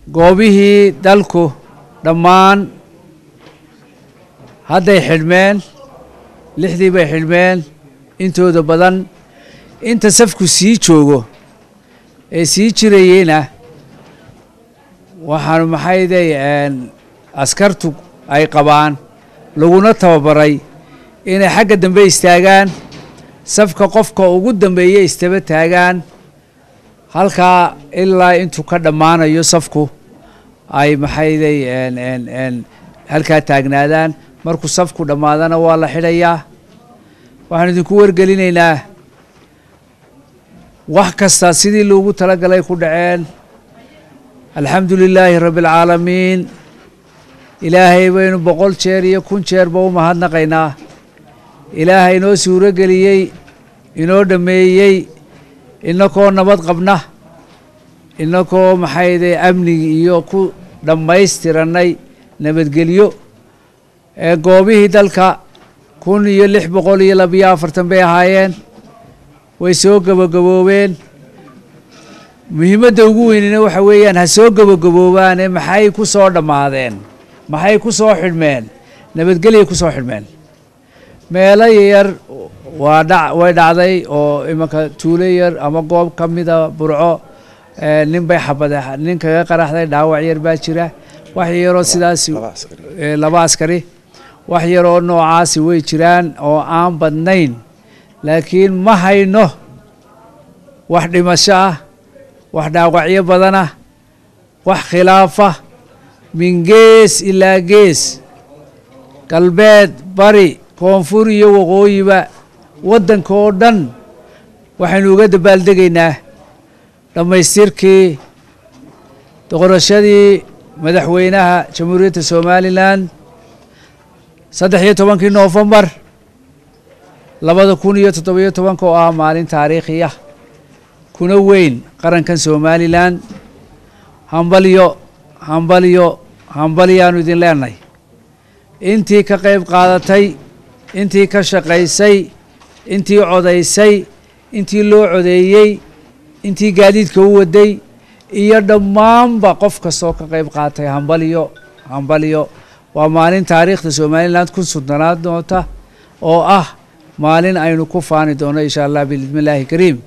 goobihii dalku dhammaan hadday xidhmeen lixdii bay xidhmeen intooda badan inta safku sii joogo ee sii jirayeyna waxaanu maxayday askartu ay qabaan laguna tababaray inay xagga dambe istaagaan safka qofka ugu dambeeya istaba taagaan halkaa ilaa intuu ka dhammaanayo safku ay maxayday halkaa taagnaadaan markuu safku dhammaadana waa la xidhayaa waxaan idinku wargelinaynaa wax kasta sidii loogu talagalay ku dhaceen alxamdu lilaahi rabbi alcaalamiin ilaahay baynu boqol jeer iyo kun jeerba u mahadnaqaynaa ilaahay inoo suuro geliyey inoo dhammeeyey inakoo nabad qabna inakoo maxayde amnigi iyo ku dhammaystirannay nabadgelyo ee goobihii dalka kun iyo lix boqol iyo labiyo afartan bay ahaayeen way soo gabagaboobeen muhiimadda ugu weynina waxa weeyaan ha soo gabagaboobaane maxay ku soo dhammaadeen maxay ku soo xidhmeen nabadgelyay ku soo xidhmeen meelo yar waa dha way dhacday oo imanka tuulo yar ama goob ka mida burco nin bay xabade nin kaga qaraxday dhaawac yar baa jira wax yaroo sidaas laba askari wax yaroo noocaasi way jiraan oo aan badnayn laakiin ma hayno wax dhimasho ah wax dhaawacyo badanah wax khilaafa min gees ilaa gees galbeed bari koonfur iyo waqooyiba waddanka oo dhan waxaynu uga dabaaldegaynaa dhammaystirkii doqorashadii madaxweynaha jamhuuriyadda somalilan saddex iyo tobankii noofembar labada kun iyo toddobiyo tobanka oo ah maalin taariikhi ah kuna weyn qarankan somalilan hambalyo hambalyo hambalyaanu idin leenahay intii ka qayb qaadatay intii ka shaqaysay intii codaysay intii loo codeeyey intii gaadiidka u waday iyo dhammaanba qof kastoo ka qayb qaatay hambalyo hambalyo waa maalin taariikhda somalilan kun soddonaad doonta oo ah maalin aynu ku faani doono insha allah biidni illaahi kariim